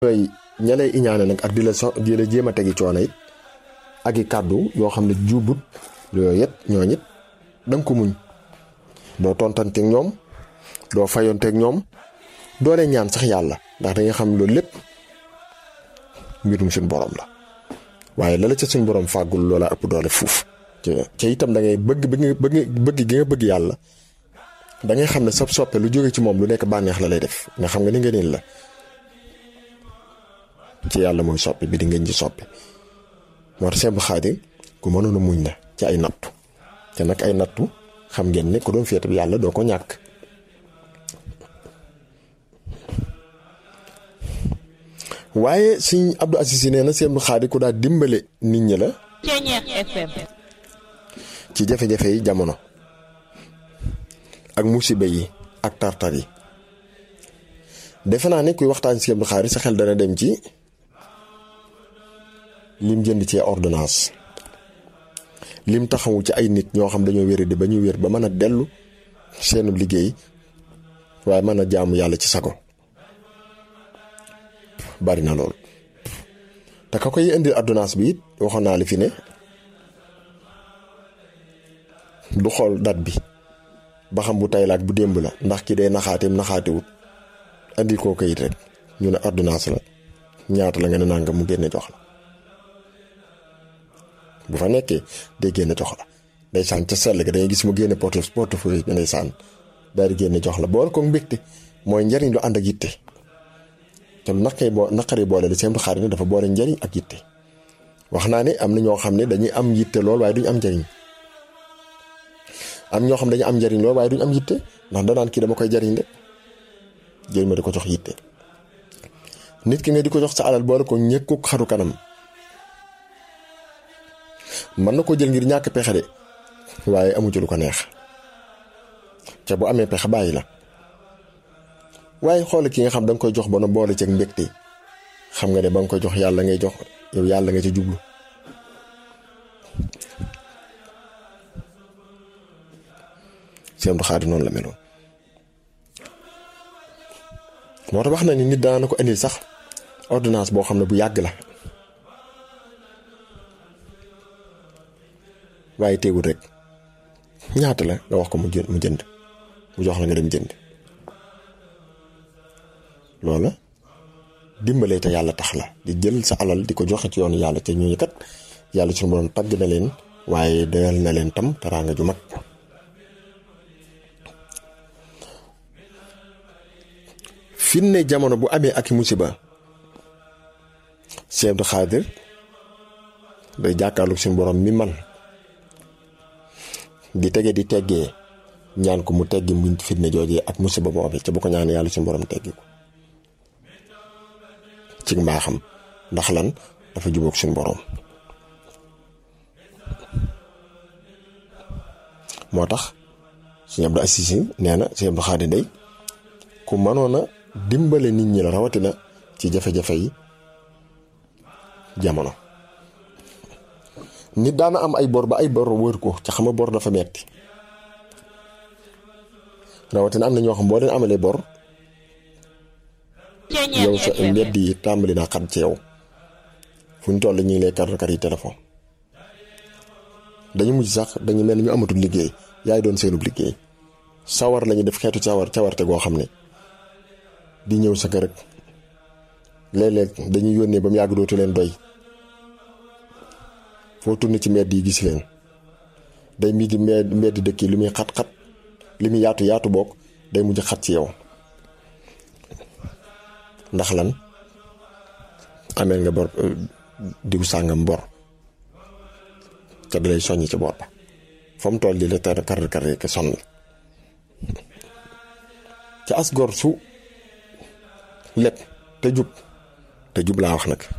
ñooy ña lay iñaane nag ak di la so di la jéem a tegi coono it ak i kàddu yoo xam ne juubut yooyu it ñooñu it da nga ko muñ doo tontanteeg ñoom doo fayonteeg ñoom doo leen ñaan sax yàlla ndax da nga xam loolu lépp mbirum suñ borom la waaye la la ca suñ borom fàggul loola ëpp doole fuuf ca itam da ngay bëgg bëgg bëgg gi nga bëgg yàlla da ngay xam ne sab soppe lu jóge ci moom lu nekk bànneex la lay def nga xam nga ni nga la ci yàlla mooy soppi bi di ngeen ci soppi moo tax Sëñ Xaadim ku mënoon a muñ la ci ay nattu te nag ay nattu xam ngeen ne ku doon féete bi yàlla doo ko ñàkk waaye Sëñ Abdou Aziz nee na Sëñ Xaadim ku daa dimbale nit ñi la ci jafe-jafe yi jamono ak musiba yi ak tartar yi defe naa ne kuy waxtaan si Abdou Xaadir sa xel dana dem ci lim jënd ci ordonnance lim taxawu ci ay nit ñoo xam dañoo wér di ba ñu wér ba mën a dellu seenu liggéey waaye mën a jaamu yàlla ci sago bari na lool te ka koy indil ordonnance bi it waxoon naa li fi ne du xool date bi ba xam bu tay la ak bu démb la ndax ki day naxaateem naxaatewut andil koo kayit rek ñu ne ordonnance la ñaata la nga ne nangam mu génne jox la bu fa nekkee day génne jox la day sànn ca sell ga dangay gis mu génne porte portefeuille bi day sànn daal di génne jox la boole ko mbégte mooy njariñ lu ànd ak yitte te lu naqari boo naqari boole li seen xaar ne dafa boole njariñ ak yitte wax naa ne am na ñoo xam ne dañuy am yitte lool waaye duñ am njariñ am ñoo xam dañu am njariñ lool waaye duñ am yitte ndax danaan kii dama koy jariñ de jël ma di ko jox yitte nit ki nga di ko jox sa alal boole ko ñëkku xaru kanam mën na ko jël ngir ñàkk pexe de waaye amu ci lu ko neex ca bu amee pexe bàyyi la waaye xool ki nga xam da nga koy jox ba na boole ceeg mbégte xam nga ne ba nga koy jox yàlla ngay jox yow yàlla nga ci jublu seen du xaadi noonu la meloon moo tax wax na ni nit daana ko indil sax ordonnance boo xam ne bu yàgg la waaye teewul rek ñaata la nga wax ko mu jënd mu jënd mu jox la nga dem jënd loola dimbalee te yàlla tax la di jël sa alal di ko joxe ci yoonu yàlla te ñooñu kat yàlla suñu borom tagg na leen waaye doyal na leen tam teraanga ju mag fi ne jamono bu amee ak musiba Sëñ Abdou Xaadir day jàkkaarlu suñu borom mi man di tege di teggee ñaan ko mu teggi mu fitne joojee ak musiba bu amee ca bu ko ñaan yàlla suñu borom teggi ko ci mbaaxam ndax lan dafa jubóog suñu borom moo tax Sëñ Abdou Aziz nee na Sëñ Abdou Xaadir day ku mënoon a dimbale nit ñi la rawatina ci jafe-jafe yi jamono nit daana am ay bor ba ay bor wër ko ca xam nga bor dafa metti rawatina am na ñoo xam boo leen amalee bor yow sa mbedd yi tàmbali naa xat ci yow fu ñu toll ñu ngi lay kar kar yi téléphone dañu mujj sax dañu mel ni ñu amatul liggéey yaay doon seenub liggéey sawar lañu def xeetu sawar cawarte goo xam ne di ñëw sa kër rek léeg-léeg dañuy yónnee ba mu yàgg dootu leen doy foo tourné ci mbedd yi gis leen day mujj mbedd dëkk yi li muy xat-xat li muy yaatu yaatu boog day mujj xat ci yow ndax lan ameel nga bor diw sàngam bor te da lay soññ ci bor ba fa mu toll di la tar kar kar ke sonn ca as gor su lépp te jub te jub laa wax nag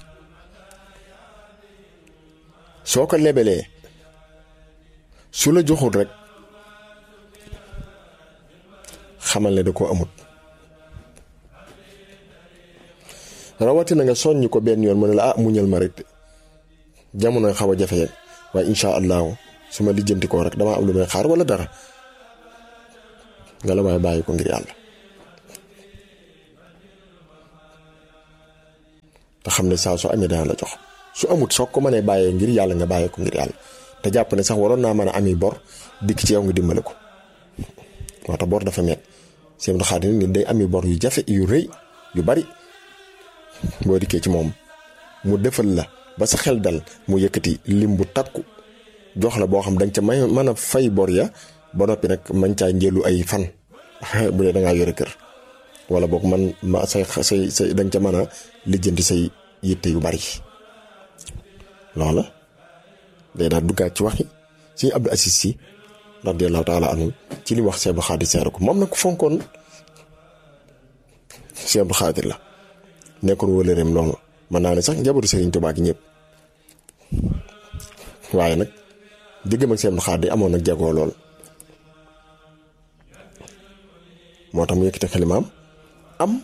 soo ko lebelee su la joxul rek xamal ne da koo amut rawatina nga soññ ko benn yoon mu ne la ah muñal ma rek jamono xaw a jafe waaye incha allahu su ma lijjanti koo rek damaa am lu may xaar wala dara nga la waaye bàyyi ko ngir yàlla te xam ne saa su amee dana la jox su amut soo ko mënee bàyyee ngir yàlla nga bàyyee ko ngir yàlla te jàpp ne sax waroon naa mën a ami bor dikk ci yow nga dimbale ko moo tax bor dafa met seen xaar nit day ami bor yu jafe yu rëy yu bari boo dikkee ci moom mu defal la ba sa xel dal mu yëkkati lim bu takku jox la boo xam danga ca may mën a fay bor ya ba noppi nag man caa njëlu ay fan bu dee dangaa yore kër wala boog man ma say say say danga ca mën a lijjanti say yitte yu bari loola day daal duggaat ci waxi si Abdou Aziz Si radiyallahu taala anhu ci li wax Cheikh Abdou Khadir seere ko moom nag ku fonkoon Cheikh Abdou Khadir la nekkoon wëlëreem loolu mën naa ne sax njabootu Serigne Touba gi ñëpp waaye nag diggam ak Cheikh Abdou Khadir amoon nag jagoo lool moo tax mu yëkkati xelimaam am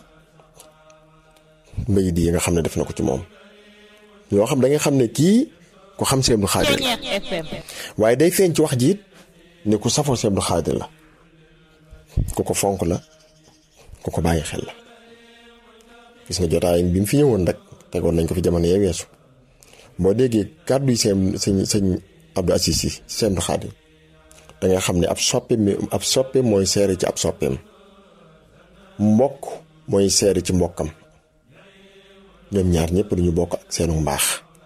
mbéy di yi nga xam ne def na ko ci moom yoo xam da nga xam ne kii ku xam Cheikh Abdou Khadir la waaye day feeñ ci wax ji it ne ku safoo Cheikh Abdou Khadir la ku ko fonk la ku ko bàyyi xel la gis nga jotaay bi mu fi ñëwoon rek tegoon nañ ko fi jamono yee weesu boo déggee kàddu yi seen sëñ sëñ Abdou Aziz Si Cheikh Abdou Khadir da nga xam ne ab soppe mi ab soppe mooy seere ci ab soppeem mbokk mooy seere ci mbokkam ñoom ñaar ñëpp dañu bokk ak seenu mbaax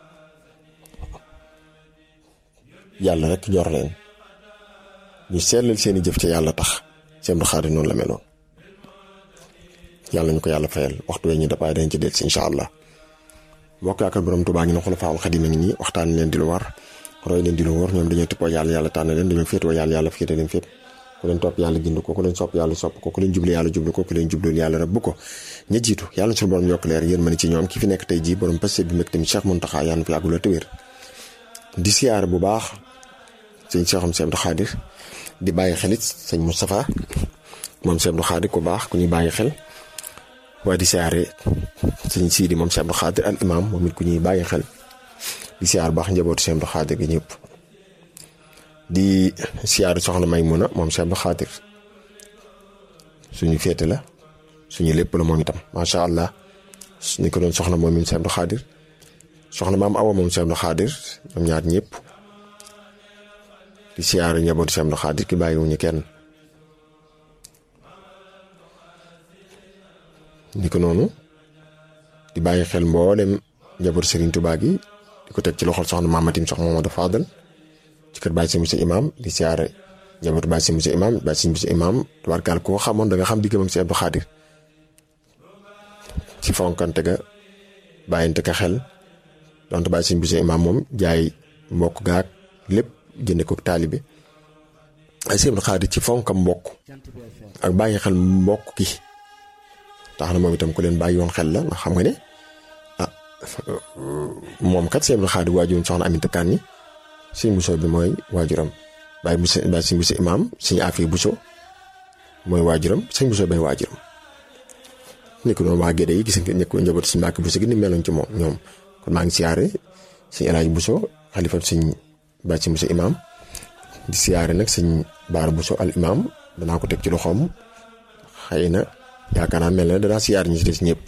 yàlla rek ñor leen ñu seetlal seeni jëf ca yàlla tax Cheikh Abdou Khadir noonu la meloon yàlla ñu ko yàlla fayal waxtu wee ñu dapaay dañ ci del si incha allah mbokk yaakaar borom Tuubaa ngi ne xulafaa xadiim a ngi nii waxtaan leen di lu war roy leen di lu wóor ñoom dañoo tippoo yàlla yàlla tànn leen dañoo féetoo yàlla yàlla féete leen fépp ku leen topp yàlla gind ko ku leen sopp yàlla sopp ko ku leen jublu yàlla jublu ko ku leen jublu yàlla rëbb ko ña jiitu yàlla suñu borom yokk leer yéen mën ci ñoom ki fi nekk tey jii borom passé bi meg tamit Cheikh Mountakha yàlla na fi yàggu la te wér di siyaar bu baax sëñ Cheikham Cheikh Abdou Khadir di bàyyi xelit sëñ Moustapha moom Cheikh Abdou Khadir ku baax ku ñuy bàyyi xel waaye di siyaare sëñ Sidi moom Cheikh Abdou Khadir al imam moom it ku ñuy bàyyi xel di siyaar baax njabootu Cheikh Abdou Khadir gi ñëpp di siyaar soxna Maymuna moom Cheikh Abdou Khadir suñu féete la suñu lépp la moom itam macha allah ni ko doon soxna moom it Cheikh Abdou Khadir soxna maam Awa moom Cheikh Abdou Khadir ñoom ñaar ñëpp di siyaare njabootu Cheikh Abdou Khadir ki bàyyiwuñu kenn ni ko noonu di bàyyi xel mboolem njabootu Serigne Touba gi di ko teg ci loxol soxna Mamatim soxna Mamadou Fadal ci kër Baye Sëñ Imam di siyaare njabootu Baye Sëñ Imam Baye Sëñ Imam tubaarkaal koo xamoon da nga xam diggam ak Cheikh Abdou Khadir ci fonkante ga bàyyante ka xel donte Baye Sëñ Imam moom jaay mbokk gaag lépp jënde ko taalibe ay Cheikh Abdou Khadir ci fonkam mbokk ak bàyyi xel mbokk ki tax na moom itam ku leen bàyyi woon xel la ndax xam nga ne ah moom kat Cheikh Abdou Khadir waajuram soxna Aminta Kanni sëñ Bousso bi mooy waajuram Baye Bousso Baye sëñ Bousso imaam sëñ Afi Bousso mooy waajuram sëñ Bousso bay waajuram. ni ko noonu waa Gédé yi gis nga ñëkk njaboot sëñ Mbàkke Bousso gi ni meloon ci moom ñoom kon maa ngi siyaare sëñ El Hadj Bousso xalifa sëñ Baye sëñ Bousso imaam di siyaare nag sëñ Baara Bousso al imaam danaa ko teg ci loxoom xëy na. yaakaar naa mel na danaa siyaar ñi ci des ñëpp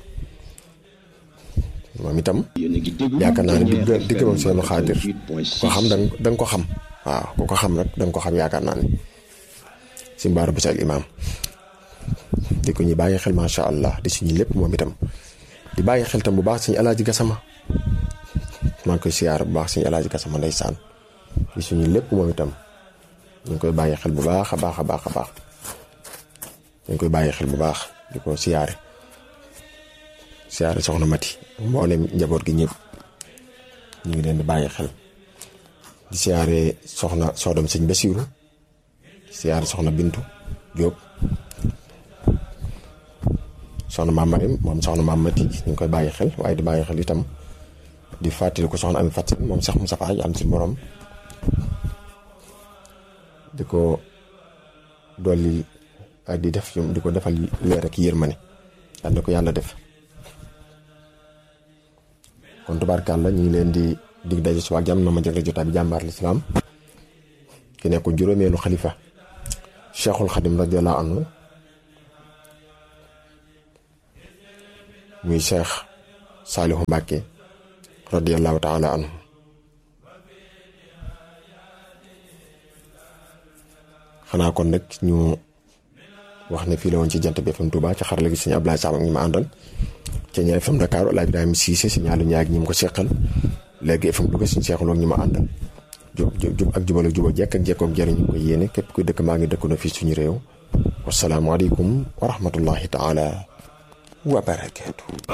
moom itam yaakaar naa ne digg digg moom Cheikh Abdou Khadir ko xam da nga ko xam waaw ku ko xam nag da nga ko xam yaakaar naa ne si mbaara bu al imaam di ko ñu bàyyi xel macha allah di suñu lépp moom itam di bàyyi xel tam bu baax suñu alaaji gasama maa ngi koy siyaar bu baax suñu alaaji gasama ndeysaan di suñu lépp moom itam ñu ngi koy bàyyi xel bu baax a baax a baax a baax ñu ngi koy bàyyi xel bu baax di ko siyaare siyaare soxna Mati mboolem njaboot gi ñëpp ñu ngi leen di bàyyi xel di siyaare soxna soodam sëñ Basiiru di siyaare soxna Bintu Jóob soxna maam Marim moom soxna maam Mati ñu ngi koy bàyyi xel waaye di bàyyi xel itam di fàttali ko soxna Ami Faty moom sax mu safaay am si borom di ko dolli ak di def di ko defal leer ak yërmande yal na ko yàlla def kon tubaarkàlla ñu ngi leen di dig daje suba ak jàmm na ma jagle jotaay bi jàmbaar lislaam ki nekk juróomeelu xalifa cheikhul xadim radiallahu anhu muy cheikh Saalihu Mbàkke radiyallahu taala anhu xanaa kon nag ñu wax ne fii la woon ci jant bi FM Touba ci xarala gi sëñ Ablaye Sam ak ñi ma àndal ci ñaar FM Dakar El Hadj Ibrahima Cissé si ñaalu ñaar ñi mu ko seqal léegi FM Louga suñu seexaloo ak ñi ma àndal jub jub ak jubal ak jubal jekk ak jekkoog jëriñ ñu ko yéene képp kuy dëkk maa ngi dëkk na fii suñu réew wasalaamualeykum wa rahmatullahi taala wa barakaatu.